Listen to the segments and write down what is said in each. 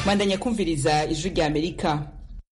bandanya kumviriza ijwi rya amerika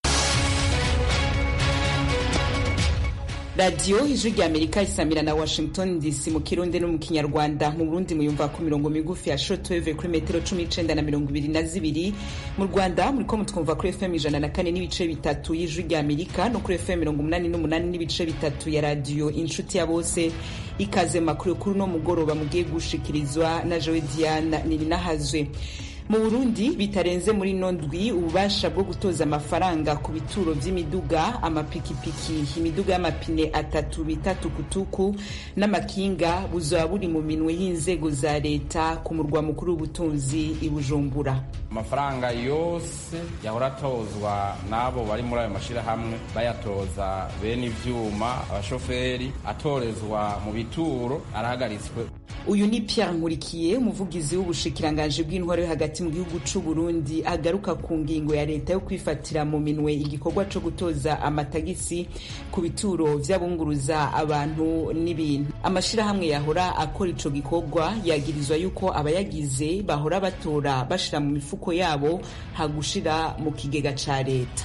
radiyo ijwi rya amerika isamira na washington dc mu kirundi no mu kinyarwanda mu burundi muyumva ku mirongo migufi ya shortwave kuri metero cumi n'icenda na mirongo ibiri na zibiri mu rwanda muriko mutwumva kuri fm ijana na kane n'ibice bitatu y'ijwi rya amerika no kuri fm mirongo umunani n'umunani n'ibice bitatu ya radiyo inshuti ya bose ikaze makuru kuri uno mugoroba mugiye gushikirizwa na jowe diana nirinahazwe mu burundi bitarenze muri ino ndwi ububasha bwo gutoza amafaranga ku bituro vy'imiduga amapikipiki imiduga y'amapine atatu bita tukutuku n'amakinga buzoba buri mu minwe y'inzego za leta ku murwa mukuru w'ubutunzi i bujumbura amafaranga yose yahora atozwa n'abo bari muri ayo mashirahamwe bayatoza bene ivyuma abashoferi atorezwa mu bituro arahagaritswe uyu ni pierre nkurikiye umuvugizi w'ubushikiranganji bw'intwaro yo hagati mu gihugu c'u burundi agaruka ku ngingo ya leta yo kwifatira mu minwe igikorwa co gutoza amatagisi ku bituro vy'abunguruza abantu n'ibintu amashirahamwe yahora akora ico gikorwa yagirizwa yuko abayagize bahora batora bashira mu mifuko yabo hagushira mu kigega ca leta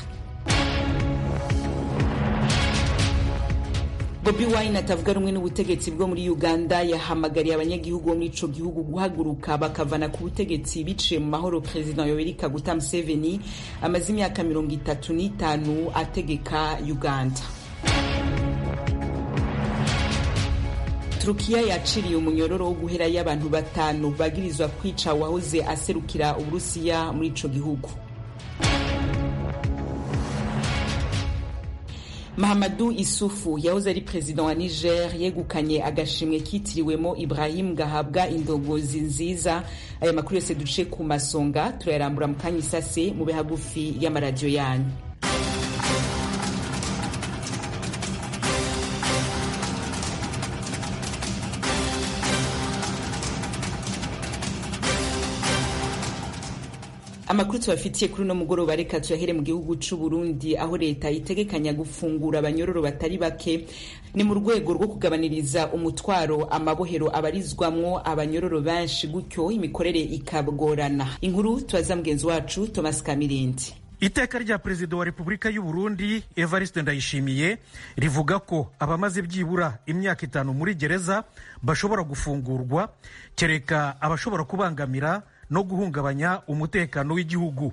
Bobi Wine atavuga rumwe n'ubutegetsi bwo muri Uganda yahamagariye abanyagihugu bo muri ico gihugu guhaguruka bakavana ku butegetsi biciye mu mahoro President Yoweri Kaguta Museveni amaze imyaka mirongo itatu n'itanu ategeka Uganda. Turukiya yaciriye umunyororo wo guhera y'abantu batanu bagirizwa kwica wahoze aserukira Uburusiya muri ico gihugu. Mahamadou Isufu yahoze ari perezida wa Niger yegukanye agashimwe kitiriwemo Ibrahim gahabwa indongozi nziza aya makuru yose duce ku masonga turayarambura mu kanya isase mu bihagufi y'amaradiyo yanyu amakuru tubafitiye kuri uno mugoroba reka tuyahere mu gihugu c'u Burundi aho leta itegekanya gufungura abanyororo batari bake ni mu rwego rwo kugabaniriza umutwaro amabohero abarizwamwo abanyororo benshi gutyo imikorere ikagorana inkuru tubaza mugenzi wacu Thomas Kamirindi iteka rya perezida wa repubulika y'u burundi evariste ndayishimiye rivuga ko abamaze byibura imyaka itanu muri gereza bashobora gufungurwa kereka abashobora kubangamira no guhungabanya umutekano w'igihugu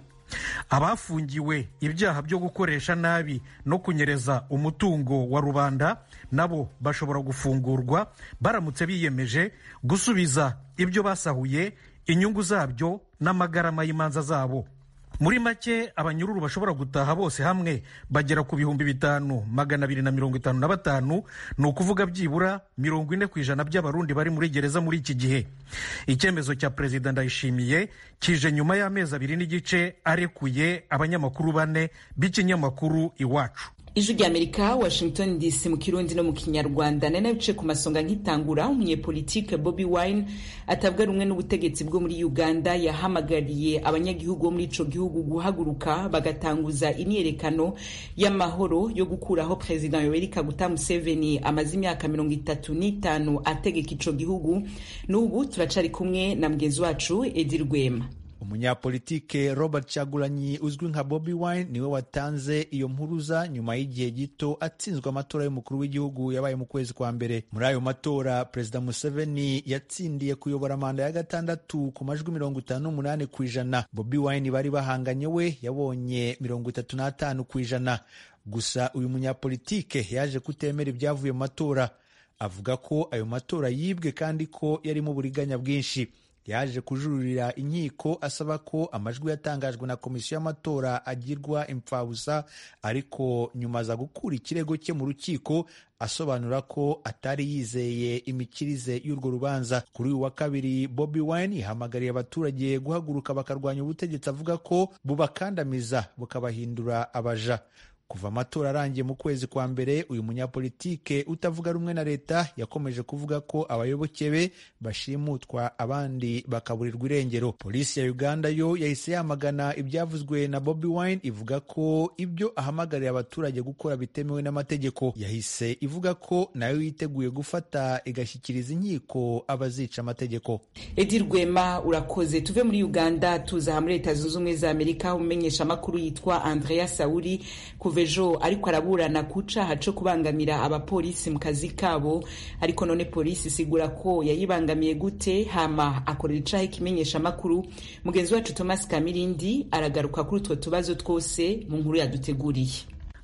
abafungiwe ibyaha byo gukoresha nabi no kunyereza umutungo wa rubanda nabo bashobora gufungurwa baramutse biyemeje gusubiza ibyo basahuye inyungu zabyo n'amagarama y'imanza zabo muri make abanyururu bashobora gutaha bose hamwe bagera ku bihumbi bitanu magana abiri na mirongo itanu na batanu ni ukuvuga byibura mirongo ine ku ijana by'abarundi bari muri gereza muri iki gihe icyemezo cya perezida ndayishimiye kije nyuma y'amezi abiri n'igice arekuye abanyamakuru bane b'ikinyamakuru iwacu ijwi rya amerika washington dc mu kirundi no mu kinyarwanda nari nabice ku masonga nkitangura umunyepolitike bobi wine atavuga rumwe n'ubutegetsi bwo muri uganda yahamagariye abanyagihugu bo muri ico gihugu guhaguruka bagatanguza imyerekano y'amahoro yo gukuraho perezida yoweri kaguta museveni amaze imyaka mirongo itatu n'itanu ategeka ico gihugu n'ubu turacari kumwe na mugenzi wacu edi rwema umunyapolitike robert chagulanyi uzwi nka bobi wine niwe watanze iyo mpuruza nyuma y'igihe gito atsinzwe amatora y'umukuru w'igihugu yabaye mu kwezi kwa mbere muri ayo matora perezida museveni yatsindiye kuyobora manda ya gatandatu ku majwi mirongo itanu n'umunani ku ijana bobi wine bari bahanganye we yabonye mirongo itatu n'atanu ku ijana gusa uyu munyapolitike yaje kutemera ibyavuye mu matora avuga ko ayo matora yibwe kandi ko yarimo uburiganya bwinshi yaje kujuririra inkiko asaba ko amajwi yatangajwe na komisiyo y'amatora agirwa impfabusa ariko nyuma aza gukura ikirego cye mu rukiko asobanura ko atari yizeye imikirize y'urwo rubanza kuri uyu wa kabiri bobi wine yahamagariye abaturage guhaguruka bakarwanya ubutegetsi avuga ko bubakandamiza bukabahindura abaja kuva amatora arangiye mu kwezi kwa mbere uyu munyapolitike utavuga rumwe na leta yakomeje kuvuga ko abayoboke be bashimutwa abandi bakaburirwa irengero polisi ya uganda yo yahise yamagana ibyavuzwe na bobi wine ivuga ko ibyo ahamagarira abaturage gukora bitemewe n'amategeko yahise ivuga ko nayo yiteguye gufata igashyikiriza inkiko abazica amategeko edi rwema urakoze tuve muri uganda tuza muri leta zunze ubumwe za amerika umumenyesha amakuru yitwa andrea sauri kuva ejo ariko araburana ku caha co kubangamira abapolisi mu kazi kabo ariko none polisi isigura ko yayibangamiye gute hama akorera icaha ikimenyesha amakuru mugenzi wacu thomas kamirindi aragaruka kuri utwo tubazo twose mu nkuru yaduteguriye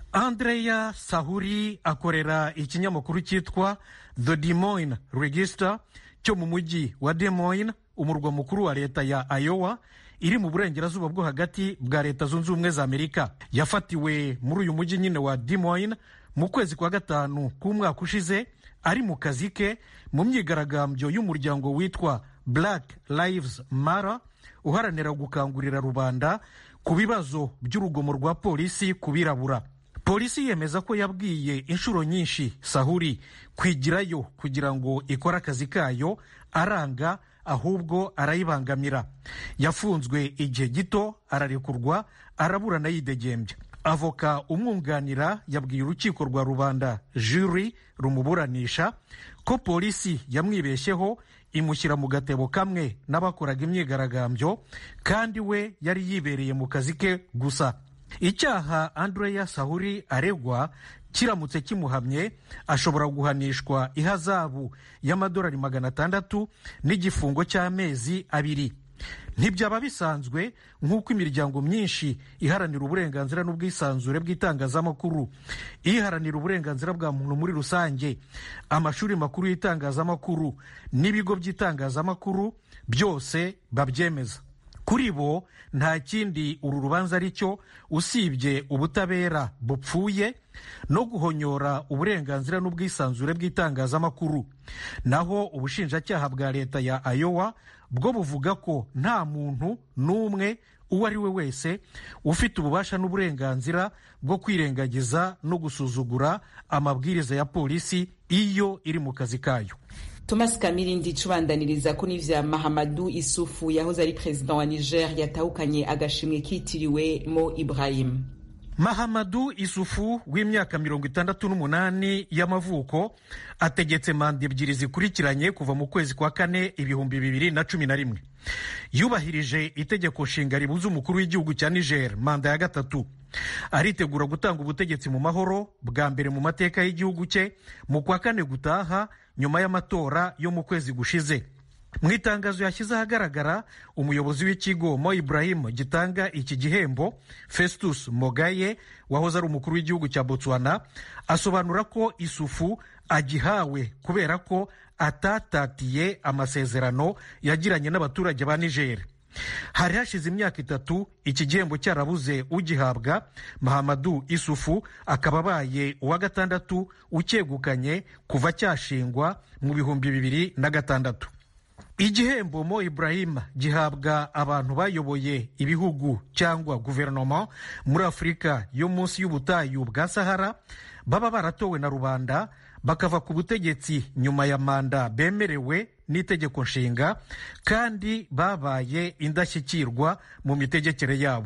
andrea sahuri akorera ikinyamakuru cyitwa the Des Moines register cyo mu mujyi wa Des Moines umurwa mukuru wa leta ya iowa iri mu burengerazuba bwo hagati bwa leta zunze ubumwe za amerika yafatiwe muri uyu mujyi nyine wa Des Moines mu kwezi kwa gatanu k'umwaka ushize ari mu kazi ke mu myigaragambyo y'umuryango witwa black lives matter uharanira gukangurira rubanda ku bibazo by'urugomo rwa polisi ku birabura polisi yemeza ko yabwiye inshuro nyinshi sahuri kwigirayo kugira ngo ikore akazi kayo aranga ahubwo arayibangamira yafunzwe igihe gito ararekurwa araburana yidegembya avoka umwunganira yabwiye urukiko rwa rubanda juri rumuburanisha ko polisi yamwibeshyeho imushyira mu gatebo kamwe n'abakoraga imyigaragambyo kandi we yari yibereye mu kazi ke gusa icyaha andreya sahuri aregwa kiramutse kimuhamye ashobora guhanishwa ihazabu y'amadolari magana atandatu n'igifungo cy'amezi abiri ntibyaba bisanzwe nk'uko imiryango myinshi iharanira uburenganzira n'ubwisanzure bw'itangazamakuru iharanira uburenganzira bwa muntu muri rusange amashuri makuru y'itangazamakuru n'ibigo by'itangazamakuru byose babyemeza kuri bo nta kindi uru rubanza ari cyo usibye ubutabera bupfuye no guhonyora uburenganzira n'ubwisanzure bw'itangazamakuru naho ubushinjacyaha bwa leta ya ayowa bwo buvuga ko nta muntu n'umwe uwo ari we wese ufite ububasha n'uburenganzira bwo kwirengagiza no gusuzugura amabwiriza ya polisi iyo iri mu kazi kayo thomas kamirindi cubandaniriza ko n'ivya mahamadu isufu yahoze ari perezida wa niger yatahukanye agashimwe kitiriwe mo ibrahim mahamadu isufu w'imyaka mirongo itandatu n'umunani y'amavuko ategetse manda ebyiri zikurikiranye kuva mu kwezi kwa kane ibihumbi bibiri na cumi na rimwe yubahirije itegeko nshinga ribuza umukuru w'igihugu cya niger manda ya gatatu aritegura gutanga ubutegetsi mu mahoro bwa mbere mu mateka y'igihugu cye mu kwa kane gutaha nyuma y'amatora yo mu kwezi gushize mu itangazo yashyize ahagaragara umuyobozi w'ikigo mo ibrahim gitanga iki gihembo festus mogaye wahoze ari umukuru w'igihugu cya botswana asobanura ko isufu agihawe kubera ko atatatiye amasezerano yagiranye n'abaturage ba niger hari hashize imyaka itatu iki gihembo cyarabuze ugihabwa mahamadu isufu akaba abaye uwa gatandatu ucyegukanye kuva cyashingwa mu bihumbi bibiri na gatandatu igihembo mo ibrahim gihabwa abantu bayoboye ibihugu cyangwa guverinoma muri afurika yo munsi y'ubutayu bwa sahara baba baratowe na rubanda bakava ku butegetsi nyuma ya manda bemerewe n'itegeko nshinga kandi babaye indashyikirwa mu mitegekere yabo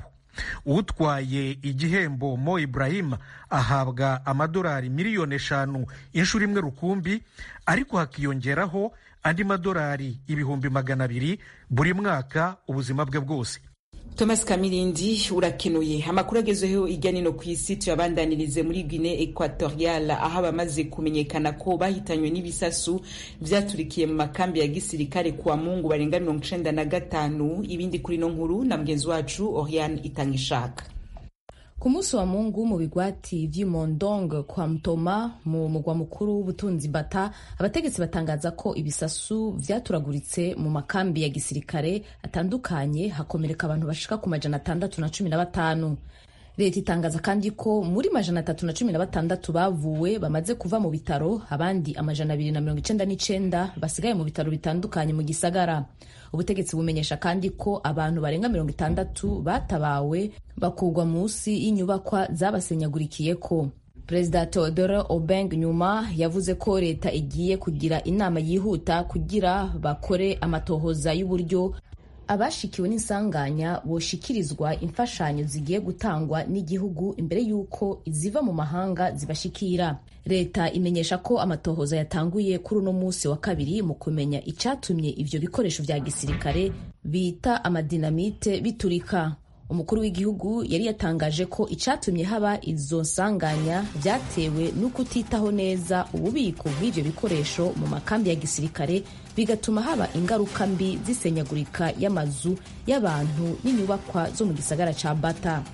utwaye igihembo mo ibrahim ahabwa amadolari miliyoni eshanu inshuro imwe rukumbi ariko hakiyongeraho andi madolari ibihumbi magana abiri buri mwaka ubuzima bwe bwose thomas kamirindi urakenuye amakuru agezeho hirya no ku isi tuyabandanirize muri guine equatorial aho abamaze kumenyekana ko bahitanywe n'ibisasu byaturikiye mu makambi ya gisirikare kuwa mungu barenga mirongo icenda na gatanu ibindi kuri no nkuru na mugenzi wacu oriane itanga ishaka ku munsi wa mungu mu bigwati vy'imondong kwa mtoma mu mugwa mukuru w'ubutunzi bata abategetsi batangaza ko ibisasu vyaturaguritse mu makambi ya gisirikare atandukanye hakomereka abantu bashika ku majana atandatu na cumi na batanu leta itangaza kandi ko muri majana atatu na cumi na batandatu bavuwe bamaze kuva mu bitaro abandi amajana abiri na mirongo icenda n'icenda basigaye mu bitaro bitandukanye mu gisagara ubutegetsi bumenyesha kandi ko abantu barenga mirongo itandatu batabawe bakurwa munsi y'inyubakwa zabasenyagurikiyeko perezida theodore obeng nyuma yavuze ko leta igiye kugira inama yihuta kugira bakore amatohoza y'uburyo abashikiwe n'insanganya boshikirizwa imfashanyo zigiye gutangwa n'igihugu imbere y'uko iziva mu mahanga zibashikira leta imenyesha ko amatohoza yatanguye kuri uno munsi wa kabiri mu kumenya icyatumye ivyo bikoresho vya gisirikare bita amadinamite biturika umukuru w'igihugu yari yatangaje ko icyatumye haba izo nsanganya byatewe no kutitaho neza ububiko bw'ibyo bikoresho mu makambi ya gisirikare bigatuma haba ingaruka mbi z'isenyagurika y'amazu y'abantu n'inyubakwa zo mu gisagara ca bata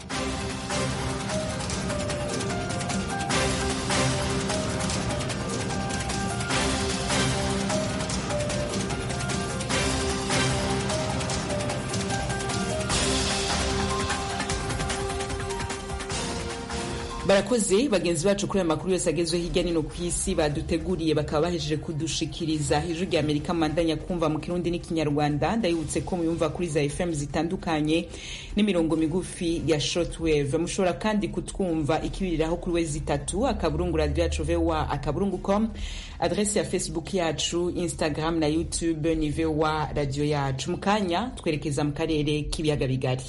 barakoze bagenzi bacu kuri aya makuru yose agezweho hirya no hino ku isi baduteguriye bakaba bahejeje kudushikiriza ijwi rya amerika mandanya kumva mu kirundi n'ikinyarwanda ndayibutse ko muyumva kuri za fm zitandukanye n'imirongo migufi ya shortwave mushobora kandi kutwumva ikibiriraho kuri wezi itatu akaburungu radio yacu voa akaburungu com adrese ya facebook yacu instagram na youtube ni voa radio yacu mu kanya twerekeza mu karere k'ibiyaga bigari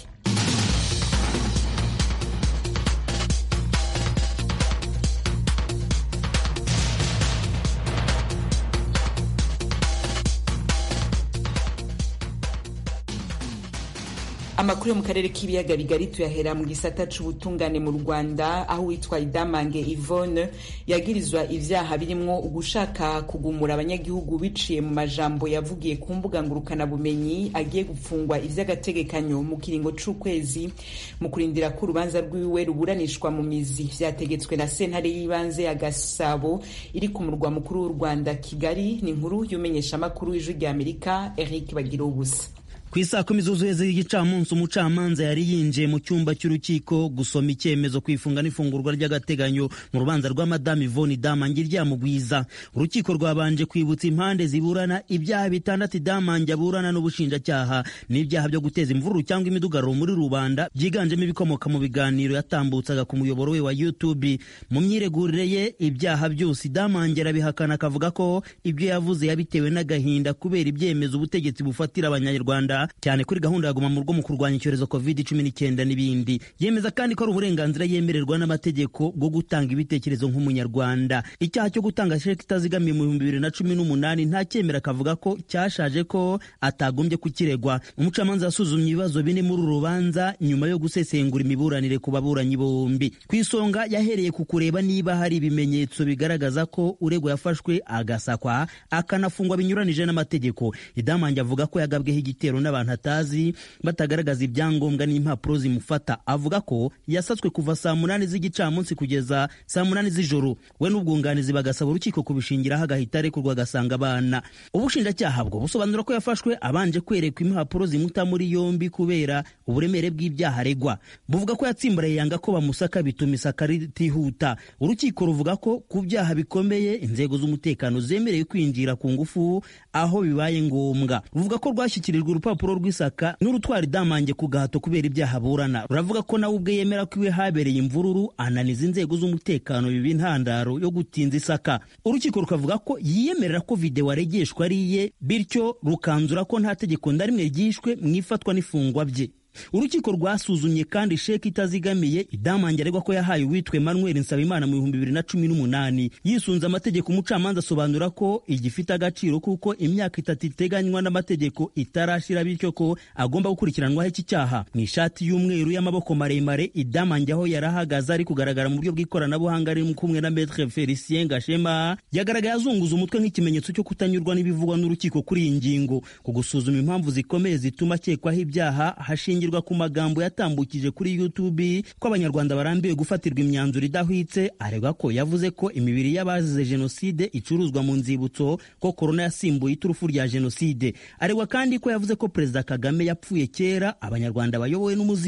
amakuru yo mu karere k'ibiyaga bigari tuyahera mu gisata c'ubutungane mu rwanda aho witwa idamange ivone yagirizwa ivyaha birimwo ugushaka kugumura abanyagihugu biciye mu majambo yavugiye ku mbuga ngurukanabumenyi agiye gupfungwa ivy'agategekanyo mu kiringo c'ukwezi mu kurindira ko urubanza rwiwe ruburanishwa mu mizi vyategetswe na sentare y'ibanze ya gasabo iri ku murwa mukuru w'u rwanda kigali ni inkuru y'umenyeshamakuru w'ijwi rya amerika eric bagira ubusa ku isaa kumi zuzuye z'igicamunsi umucamanza yari yinjiye mu cyumba cy'urukiko gusoma icyemezo ku ifunga n'ifungurwa ry'agateganyo mu rubanza rwa madamu ivoni damange ryamugwiza urukiko rwabanje kwibutsa impande ziburana ibyaha bitandatu damange aburana n'ubushinjacyaha n'ibyaha byo guteza imvururu cyangwa imidugararo muri rubanda byiganjemo ibikomoka mu biganiro yatambutsaga ku muyoboro we wa youtube mu myiregurire ye ibyaha byose damange arabihakana akavuga ko ibyo yavuze yabitewe n'agahinda kubera ibyemezo ubutegetsi bufatira abanyarwanda cyane kuri gahunda ya guma mu rugo mu kurwanya icyorezo covid cumi n'icyenda n'ibindi yemeza kandi ko ari uburenganzira yemererwa n'amategeko bwo gutanga ibitekerezo nk'umunyarwanda icyaha cyo gutanga sheki itazigamiye mu bihumbi bibiri na cumi n'umunani nta cyemera akavuga ko cyashaje ko atagombye kukiregwa umucamanza yasuzumye ibibazo bine muri uru rubanza nyuma yo gusesengura imiburanire ku baburanyi bombi ku isonga yahereye ku kureba niba hari ibimenyetso bigaragaza ko uregwa yafashwe agasakwa akanafungwa binyuranije n'amategeko idamange avuga ko yagabweho igitero n'abantu atazi batagaragaza ibyangombwa n'impapuro zimufata avuga ko yasatswe kuva saa munani z'igicamunsi kugeza saa munani z'ijoro we n'ubwunganizi bagasaba urukiko kubishingiraho agahita arekurwa agasanga abana ubushinjacyaha bwo busobanura ko yafashwe abanje kwerekwa impapuro zimuta muri yombi kubera uburemere bw'ibyaha aregwa buvuga ko yatsimbaraye yanga ko bamusaka bituma isaka ritihuta urukiko ruvuga ko ku byaha bikomeye inzego z'umutekano zemerewe kwinjira ku ngufu aho bibaye ngombwa ruvuga ko rwashyikirijwe urupapuro rw'isaka n'urutwara idamange ku gahato kubera ibyaha aburana ruravuga ko nawe ubwe yemera ko iwe habereye imvururu ananiza inzego z'umutekano biba intandaro yo gutinza isaka urukiko rukavuga ko yiyemerera ko videwo aregeshwa ari iye bityo rukanzura ko nta tegeko na rimwe ryishwe mu ifatwa n'ifungwa bye urukiko rwasuzumye kandi sheki itazigamiye idamange aregwa ko yahaye uwitwe manuel nsabimana mu bihumbi bibiri na cumi n'umunani yisunze amategeko umucamanza asobanura ko igifite agaciro kuko imyaka itatu iteganywa n'amategeko itarashira bityo ko agomba gukurikiranwaho iki cyaha mu ishati y'umweru y'amaboko maremare idamange aho yari ahagaze ari kugaragara mu buryo bw'ikoranabuhanga ari kumwe na metre felicien gashema yagaragaye azunguza umutwe nk'ikimenyetso cyo kutanyurwa n'ibivugwa n'urukiko kuri iyi ngingo ku gusuzuma impamvu zikomeye zituma akekwaho ibyaha hashingirwa ku magambo yatambukije kuri YouTube ko abanyarwanda barambiwe gufatirwa imyanzuro idahwitse aregwa ko yavuze ko imibiri y'abazize jenoside icuruzwa mu nzibutso ko korona yasimbuye iturufu rya jenoside aregwa kandi ko yavuze ko perezida kagame yapfuye kera abanyarwanda bayobowe n'umuzimu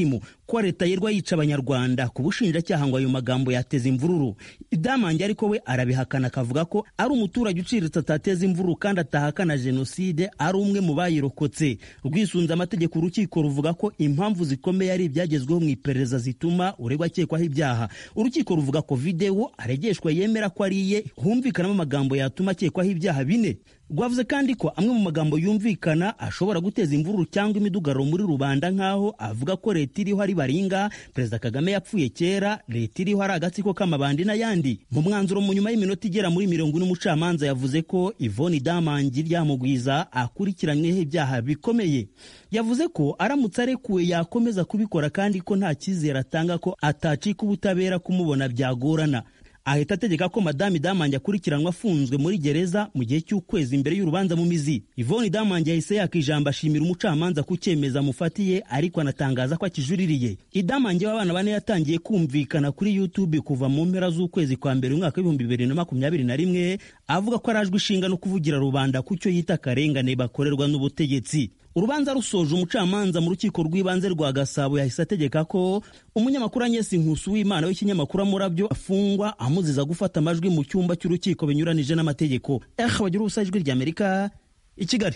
ko leta yerwa yica abanyarwanda ku bushinjacyaha ngo ayo magambo yateza imvururu idamange ariko we arabihakana akavuga ko ari umuturage uciriritse atateza imvururu kandi atahakana jenoside ari umwe mu bayirokotse rwisunze amategeko urukiko ruvuga ko impamvu zikomeye ari ibyagezweho mu iperereza zituma uregwa akekwaho ibyaha urukiko ruvuga ko videwo aregeshwa yemera ko ari iye humvikanamo amagambo yatuma akekwaho ibyaha bine rwavuze kandi ko amwe mu magambo yumvikana ashobora guteza imvururu cyangwa imidugararo muri rubanda nk'aho avuga ko leta iriho ari baringa perezida kagame yapfuye kera leta iriho ari agatsiko k'amabandi n'ayandi mu mwanzuro mu nyuma y'iminota igera muri mirongo ine umucamanza yavuze ko ivoni damangi ryamugwiza akurikiranyweho ibyaha bikomeye yavuze ko aramutse arekuwe yakomeza kubikora kandi ko nta cyizere atanga ko atacika ubutabera kumubona byagorana ahita ategeka ko madame damange akurikiranwa afunzwe muri gereza mu gihe cy'ukwezi imbere y'urubanza mu mizi ivoni damange yahise yaka ijambo ashimira umucamanza ku cyemezo amufatiye ariko anatangaza ko akijuririye idamange w'abana bane yatangiye kumvikana kuri youtube kuva mu mpera z'ukwezi kwa mbere umwaka w'ibihumbi bibiri na makumyabiri na rimwe avuga ko arajwe ishinga no kuvugira rubanda ku cyo yita akarengane bakorerwa n'ubutegetsi urubanza rusoje umucamanza mu rukiko rw'ibanze rwa gasabo yahise ategeka ko umunyamakuru anyesi nkusu w'imana w'ikinyamakuru amurabyo afungwa amuziza gufata amajwi mu cyumba cy'urukiko binyuranije n'amategeko eh bagira ubusa ijwi ry'amerika i kigali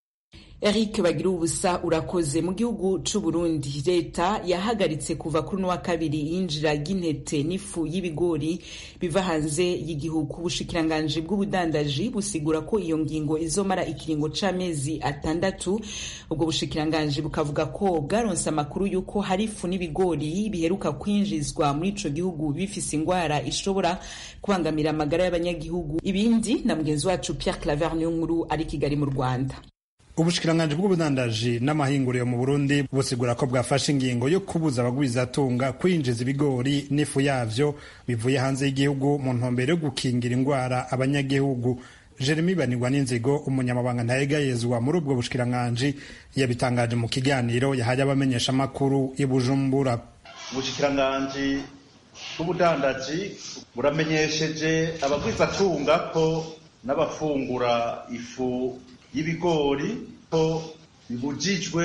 Eric bagira ubusa urakoze mu gihugu c'u Burundi leta yahagaritse kuva kuri no wa kabiri yinjira ry'intete n'ifu y'ibigori biva hanze y'igihugu ubushikiranganje bw'ubudandaji busigura ko iyo ngingo izomara ikiringo c'amezi atandatu ubwo bushikiranganje bukavuga ko bwaronse amakuru y'uko hari ifu n'ibigori biheruka kwinjizwa muri ico gihugu bifise ingwara ishobora kubangamira amagara y'abanyagihugu ibindi na mugenzi wacu Pierre Claver Nkuru ari Kigali mu Rwanda ubushikiranganje bw'ubudandaji n'amahinguriro mu burundi busigura ko bwafashe ingingo yo kubuza abagwizatunga kwinjiza ibigori n'ifu yavyo bivuye hanze y'igihugu mu ntumbero yo gukingira indwara abanyagihugu jeremy banirwa n'inzigo umunyamabanga ntayegayezwa muri ubwo bushikiranganje yabitangaje mu kiganiro yahaye abamenyeshamakuru i bujumbura ubushikiranganje bw'ubudandaji buramenyesheje abagwizatunga ko n'abafungura ifu y'ibigori ko bibujijwe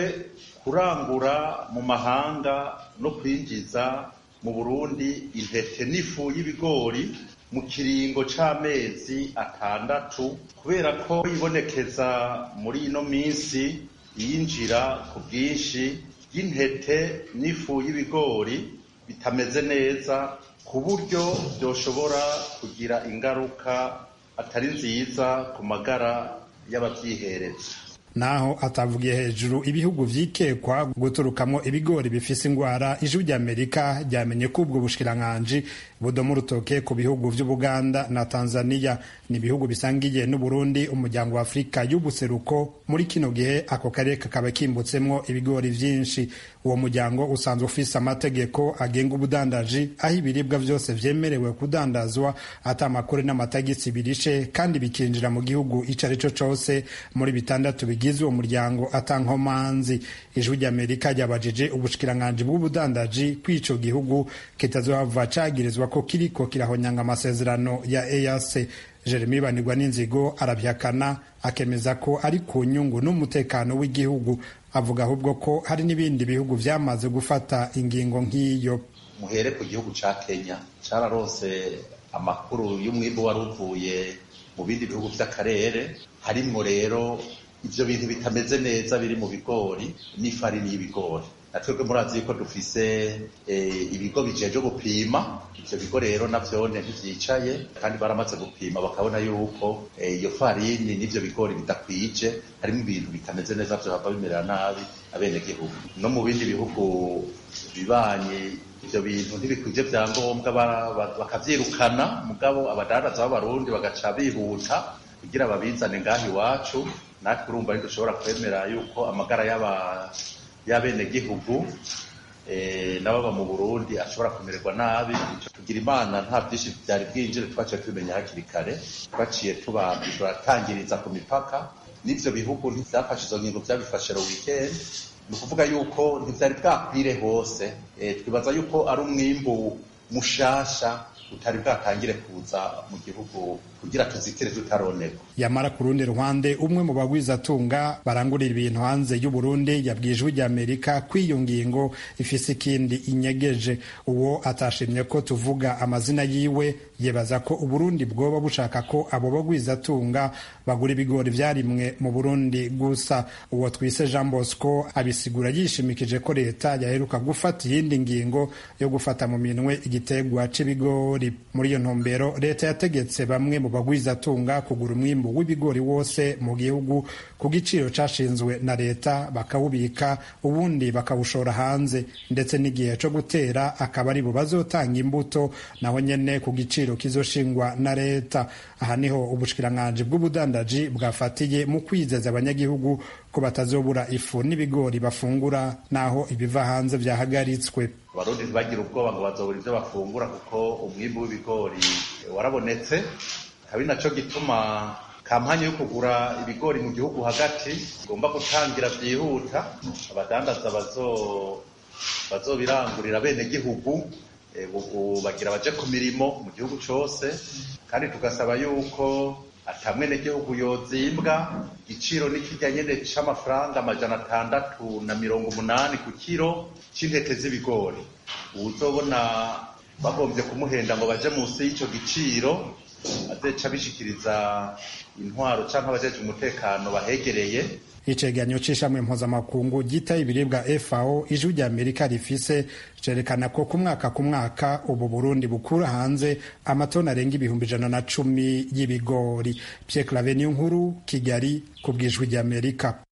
kurangura mu mahanga no kwinjiza mu Burundi intete n'ifu y'ibigori mu kiringo c'amezi atandatu kubera ko ibonekeza muri ino minsi yinjira ku bwinshi y'intete n'ifu y'ibigori bitameze neza ku buryo byoshobora kugira ingaruka atari nziza ku magara y'abavyihereza naho atavugiye hejuru ibihugu vyikekwa guturukamo ibigori bifise ingwara ijwi ry'amerika ryamenye ko ubwo bushikiranganji budoma urutoke ku bihugu vy'ubuganda na tanzania ni ibihugu bisangiye n'uburundi umuryango wa afurika y'ubuseruko muri kino gihe ako karere kakaba kimbutsemwo ibigori vyinshi uwo muryango usanzwe ufise amategeko agenga ubudandaji aho ibiribwa vyose vyemerewe kudandazwa ata amakuru n'amatagisi birishe kandi bikinjira mu gihugu ico ari co cose muri bitandatu bigize uwo muryango atankomanzi ijwi ry'amerika ryabajije ubushikiranganji bw'ubudandaji kw'ico gihugu kitazohava cagirizwa ko kiriko kirahonyanga amasezerano ya EAC Jeremy Banirwa n'inzigo arabyakana akemeza ko ari ku nyungu n'umutekano w'igihugu avuga ahubwo ko hari n'ibindi bihugu vyamaze gufata ingingo nk'iyo muhere ku gihugu ca Kenya cararose amakuru y'umwimbu wari uvuye mu bindi bihugu vy'akarere harimwo rero ivyo bintu bitameze neza biri mu bigori n'ifarini y'ibigori natwebwe murazi yuko dufise ibigo bijeje gupima ivyo bigo rero navyone ntivyicaye kandi baramaze gupima bakabona yuko iyo farini n'ivyo bigori bidakwije harimo ibintu bitameze neza vyohava bimerera nabi abenegihugu no mu bindi bihugu bibanye ivyo bintu ntibikwije vyangombwa bakavyirukana mugabo abadandaza b'abarundi bagaca bihuta kugira babizane ngaho iwacu natwe urumva ntidushobora kwemera yuko amagara y'aba y'abenegihugu n'ababa mu burundi ashobora kumererwa nabi tugira imana nta byinshi byari bwinjire twaciye tubimenya hakiri kare twaciye turatangiriza ku mipaka n'ivyo bihugu ntivyafashe izo ngingo vyabifashe ro weekend ni ukuvuga yuko ntivyari bwakwire hose twibaza yuko ari umwimbu mushasha utari bwatangire kuza mu gihugu kugira tuzitire tutaroneka yamara ku rundi ruhande umwe mu bagwizatunga barangurira ibintu hanze y'u Burundi yabwiye ijwi ry'Amerika ko iyo ngingo ifise ikindi inyegeje uwo atashimye ko tuvuga amazina yiwe yebaza ko Uburundi bwoba bushaka ko abo bagwizatunga bagura ibigori vyarimwe mu Burundi gusa uwo twise Jean Bosco abisigura yishimikije ko leta yaheruka gufata iyindi ngingo yo gufata mu minwe igitegwa c'ibigori muri iyo ntumbero leta yategetse bamwe mu bagwizatunga kugura umwimbu w'ibigori wose mu gihugu ku giciro cashinzwe na leta bakawubika ubundi bakawushora hanze ndetse n'igihe co gutera akaba ari bo bazotanga imbuto naho nyene ku giciro kizoshingwa na leta aha niho ubushikiranganji bw'ubudandaji bwafatiye mu kwizeza abanyagihugu ko batazobura ifu n'ibigori bafungura naho ibiva hanze vyahagaritswe abarundi ntibagire ubwoba ngo bazobura ivyo bafungura kuko umwimbu w'ibigori warabonetse kabi naco gituma kampanye yo kugura ibigori mu gihugu hagati igomba gutangira vyihuta abadandaza bazo bazobirangurira bene gihugu ubu bagira baje ku mirimo mu gihugu cose kandi tugasaba yuko atamwene gihugu yozimbwa igiciro n'ikijya nyene c'amafaranga amajana atandatu na mirongo umunani ku kiro c'intete z'ibigori uzobona bagombye kumuhenda ngo baje munsi y'ico giciro azeca bishikiriza intwaro canke abajeje umutekano bahegereye icegeranyo c'ishamwe mpuzamakungu gita ibiribwa FAO ijwi rya Amerika rifise cerekana ko ku mwaka ku mwaka ubu Burundi bukura hanze amatoni arenga ibihumbi ijana na cumi y'ibigori Pierre Claver nkuru Kigali ku bw'ijwi rya Amerika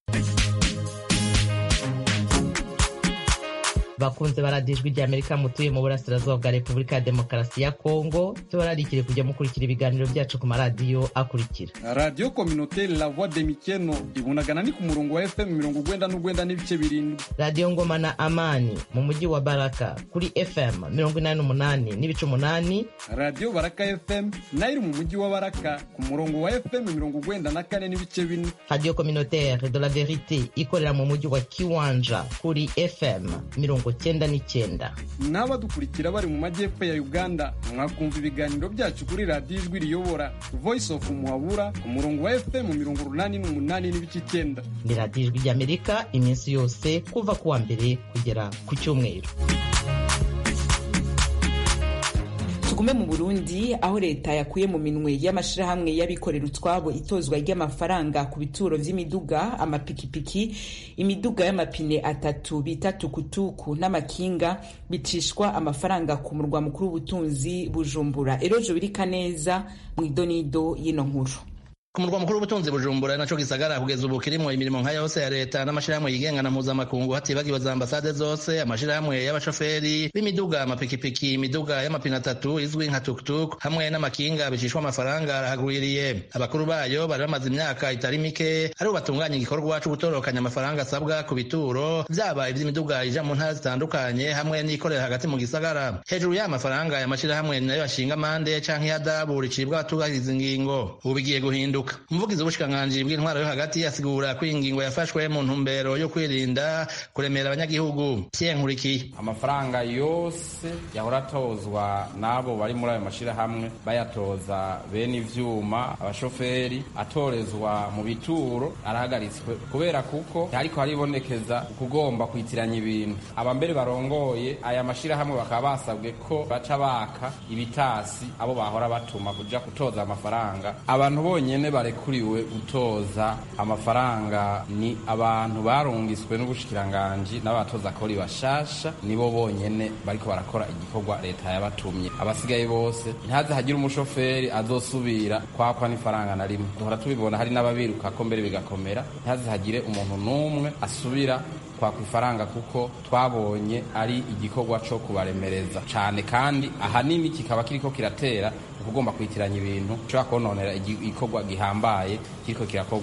bakunze baradijwi rya amerika mutuye mu burasirazuba bwa repubulika ya demokarasi ya kongo tubararikire kujya mukurikira ibiganiro byacu ku maradiyo akurikira radiyo kominoteri la voix de mikeno ibunagana ni ku murongo wa fm mirongo ugwenda n'ugwenda n'ibice birindwi radiyo ngoma na amani mu mujyi wa baraka kuri fm mirongo inani n'umunani n'ibice umunani radiyo baraka fm nayo iri mu mujyi wa baraka ku murongo wa fm mirongo ugwenda na kane n'ibice bine radiyo kominoteri de la verite ikorera mu mujyi wa kiwanja kuri fm mirongo cyenda n'icyenda n'abadukurikira bari mu majyepfo ya uganda mwakumva ibiganiro byacu kuri radiyo ijwi riyobora voice of muhabura ku murongo wa fm mirongo urunani n'umunani n'ibice icyenda ni radiyo ijwi ry'amerika iminsi yose kuva ku wa mbere kugera ku cyumweru tugume mu burundi aho leta yakuye mu minwe y'amashirahamwe y'abikorera utwabo itozwa ry'amafaranga ku bituro vy'imiduga amapikipiki imiduga y'amapine atatu bita tukutuku n'amakinga bicishwa amafaranga ku murwa mukuru w'ubutunzi bujumbura erojo birika neza mu idonido y'ino nkuru ku murwa mukuru w'ubutunzi bujumbura naco gisagara kugeza ubu kirimwo imirimo nka yose ya leta n'amashirahamwe yigenga na mpuzamakungu hatibagiwe za ambasade zose amashirahamwe y'abashoferi b'imiduga amapikipiki imiduga y'amapine atatu izwi nka tuktuk hamwe n'amakinga bicishwa amafaranga arahagwiriye abakuru bayo bari bamaze imyaka itari mike aribo batunganya igikorwa co gutorokanya amafaranga asabwa ku bituro vyaba ivy'imiduga ija mu ntara zitandukanye hamwe n'ikorera hagati mu gisagara hejuru y'aya mafaranga aya mashirahamwe nayo bashinga amande canke ihadabu ricibwa abatubahiriza ingingo ubu bigiye guhinduka umuvugizi w'ubushikiranganji bw'intwaro yo hagati asigura ko iyi ngingo yafashwe mu ntumbero yo kwirinda kuremera abanyagihugu nkurikiye amafaranga yose yahora atozwa n'abo bari muri ayo mashirahamwe bayatoza bene ivyuma abashoferi atorezwa mu bituro arahagaritswe kubera kuko ariko haribonekeza kugomba kwitiranya ibintu abambere barongoye aya mashirahamwe bakaba basabwe ko baca baka ibitasi abo bahora batuma kuja kutoza amafaranga abantu bonyene barekuriwe gutoza amafaranga ni abantu barungiswe n'ubushikiranganji n'abatoza kori bashasha nibo bonyene bariko barakora igikorwa leta yabatumye abasigaye bose ntihaze hagire umushoferi azosubira kwakwa n'ifaranga na rimwe duhora tubibona hari n'ababiruka ko mbere bigakomera ntihaze hagire umuntu n'umwe asubira kwakwa ifaranga kuko twabonye ari igikorwa co kubaremereza cane kandi ahanini kikaba kiriko kiratera ukugomba kwitiranya ibintu ushobora kononera igikorwa gihambaye kiriko kirakorwa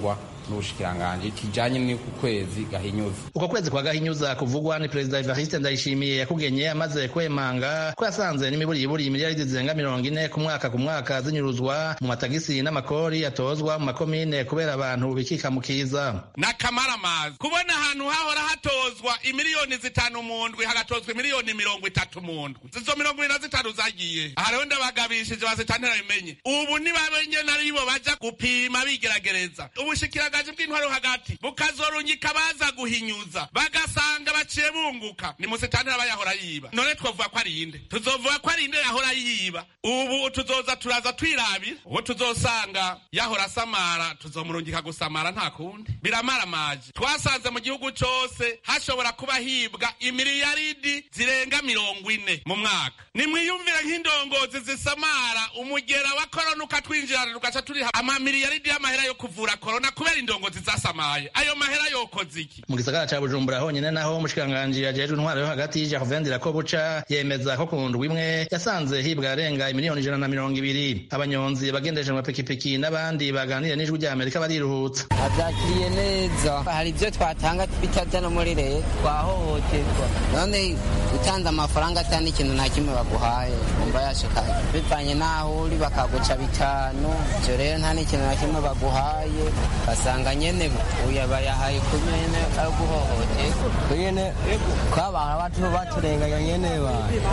n'ubushikiranganji kijanye n'uku kwezi gahinyuza uko kwezi kwa gahinyuza kuvugwa ni perezida evariste ndayishimiye yakugenye amaze kwemanga ko yasanze n'imiburiburi miliyaridi zirenga mirongo ine ku mwaka ku mwaka zinyuruzwa mu matagisi n'amakori atozwa mu makomine kubera abantu bikika mu kiza n'akamaramazi kubona ahantu hahora hatozwa imiliyoni zitanu mu ndwi hagatozwa imiliyoni mirongo itatu mu ndwi zizo mirongo ibiri na zitanu zagiye aha rero ndabagabishije bazitantera bimenye ubu nibabenye naribo baja gupima bigeragereza ubushikiragaji bw'intwaro hagati bukazorungika baza guhinyuza bagasanga baciye bunguka ni musitantera bayahora yiba none twovuga ko ari inde tuzovuga ko ari inde yahora yiba ubu tuzoza turaza twirabira uwo tuzosanga yahora asamara tuzomurungika gusamara nta kundi biramaramaje twasanze mu gihugu cose hashobora kuba hibwa imiliyaridi zirenga mirongo ine mu mwaka nimwiyumvire nk'indongozi zisamara umugera wa korona ukatwinjirana tugaca turiha amamiliyaridi y'amahera yo kuvura korona kubera indongozi zasamaye ayo mahera yokoze iki mu gisagara ca bujumbura honyene naho umushikiranganji ajejwe intwaro yo hagati jacovendira ko buca yemeza ko ku ndwi imwe yasanze hibwa arenga imiliyoni ijana na mirongo ibiri abanyonzi bagendeje mu mapikipiki n'abandi baganiriye n'ijwi rya amerika bariruhutsa abyakiriye neza hari ibyo twatanga bitaza no muri leta twahohoterwa none utanze amafaranga atari ikintu nta kimwe baguhaye umva yashikaye bivanye n'aho uri bakaguca bitanu ibyo rero nta n'ikintu na kimwe baguhaye basanga nyene uya bayahaye ku nyene ari guhohoterwa nyene twabara batu baturenganya nyene ba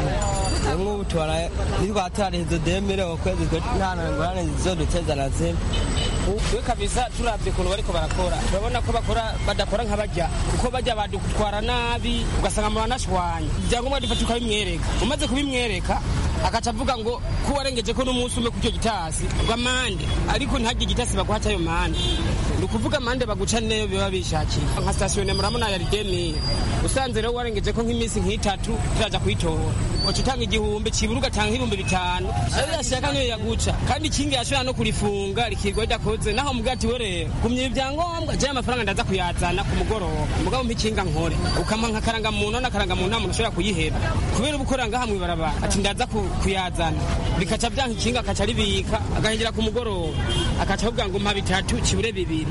nk'ubu tubara nitwatariheze demire ukwezi kwe nta ngorane zizoduteza na zimwe twe kabisa turavye ukuntu bariko barakora turabona ko bakora badakora nk'abajya kuko bajya badutwara nabi ugasanga muranashwanya ibyangombwa dufata ukabimwereka umaze kubimwereka akaca avuga ngo ko warengeje ko n'umunsi umwe kucyo gitasi ngo amande ariko ntihagire igitasi baguha cyayo mande ni ukuvuga amande baguca neyo biba bishakiye nka sitasiyo ne murabona ya ridemiye usanze rero warengeje ko nk'iminsi nk'itatu turaja kuyitora uca utanga igihumbi cibura ugatanga nk'ibihumbi bitanu ayo yashaka niyo yaguca kandi ikingi yashobora no kurifunga rikirwa ridakoze naho mubwira ati we rero gumya ibyangombwa jewe amafaranga ndaza kuyazana ku mugoroba mugabo mpa ikinga nkore ukampa nka karangamuntu n'akarangamuntu nta muntu ashobora kuyiheba kubera uba ukorera ngaha mw'ibarabara ati ndaza kuyazana bikaca byanka ikinga akaca ribika agahengera ku mugoroba akaca avuga ngo mpa bitatu kibure bibiri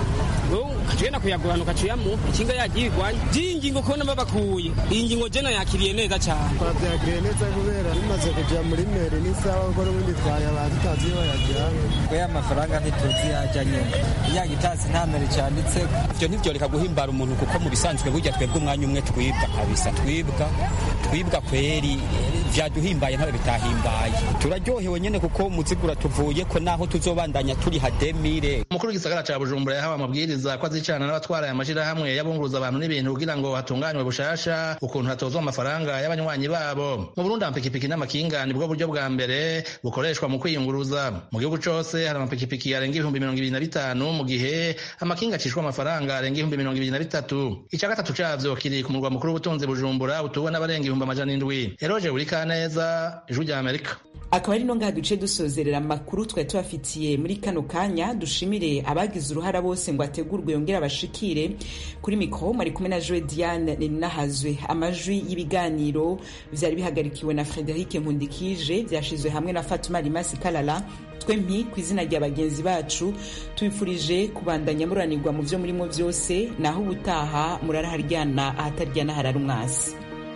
ukagenda kuyagurana ukaciyamu ikinga yagiye igwanya by'iyi ngingo kubona babakuye iyi ngingo jena yakiriye neza cyane twabyakiriye neza kubera bimaze kujya muri meri n'isaha kuko n'ubundi twayabaye tutazi iyo bayajyana twe amafaranga ntituzi yajya nyine ya gitasi nta meri cyanditse ibyo ntibyoreka guhimbara umuntu kuko mu bisanzwe burya twebwe umwanya umwe twibwa kabisa twibwa twibwa kweri vyaduhimbaye ntabe bitahimbaye turaryohewe nyene kuko umuzigura tuvuye ko naho tuzobandanya turi hademire umukuru w'igisagara ca bujumbura yahawe amabwiriza ko azicana n'abatwara aya mashirahamwe y'abunguruza abantu n'ibintu kugira ngo hatunganywe bushasha ukuntu hatozwa amafaranga y'abanywanyi babo mu burundi amapikipiki n'amakinga nibwo buryo bwa mbere bukoreshwa mu kwiyunguruza mu gihugu cose hari amapikipiki arenga ibihumbi mirongo ibiri na bitanu mu gihe amakinga acishwa amafaranga arenga ibihumbi mirongo ibiri na bitatu ica gatatu cavyo kiri ku murwa mukuru w'ubutunzi bujumbura utuwe n'abarenga ibihumbi amajana indwi eroje burika neza ijwi rya amerika akaba ari no ngaha duce dusozerera amakuru twari tubafitiye muri kano kanya dushimire abagize uruhara bose ngo ategurwe yongere abashikire kuri mikoro mwari kumwe na joe diane ninahazwe amajwi y'ibiganiro vyari bihagarikiwe na frederic nkundikije vyashizwe hamwe na fatuma rimasi kalala twempi ku izina rya bagenzi bacu tubifurije kubandanya muranirwa mu vyo murimo vyose naho ubutaha muraraharyana ahataryana harara umwasi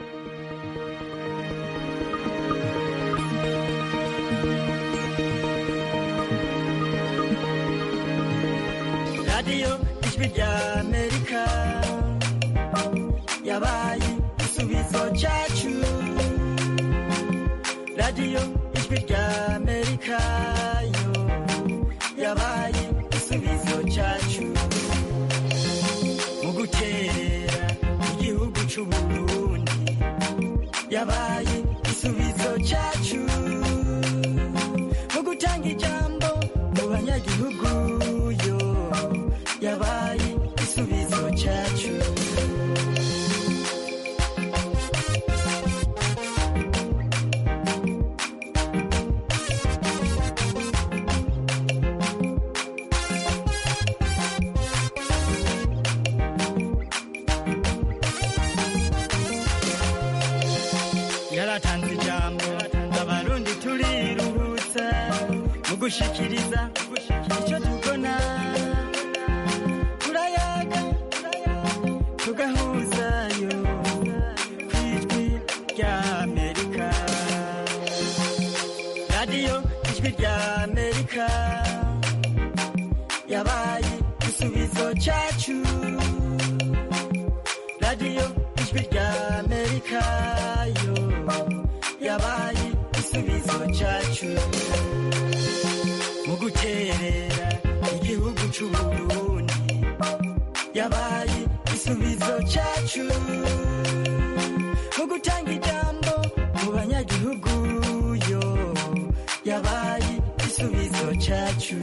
radiyo ijwi rya amerika yabaye igisubizo cyacu radiyo ijwi rya amerika yo yabaye igisubizo cyacu mu gukerera igihugu cy'uburundi yabaye igisubizo cyacu mu gutanga ijambo mu banyagihugu yo yabaye igisubizo cyacu yaratanze ijambo abarundi turiruhutsa mu gushikiriza icyo tubona rya amerika yabaye igisubizo cyacu radiyo ijwi rya amerika yo yabaye igisubizo cyacu mu guterera igihugu cy'uburundi yabaye igisubizo cyacu mu gutanga ijambo mu banyagihugu yo yabaye igisubizo cyacu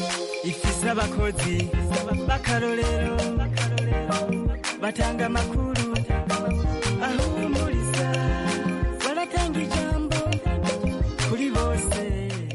ifise abakozi b'akarorero batanga amakuru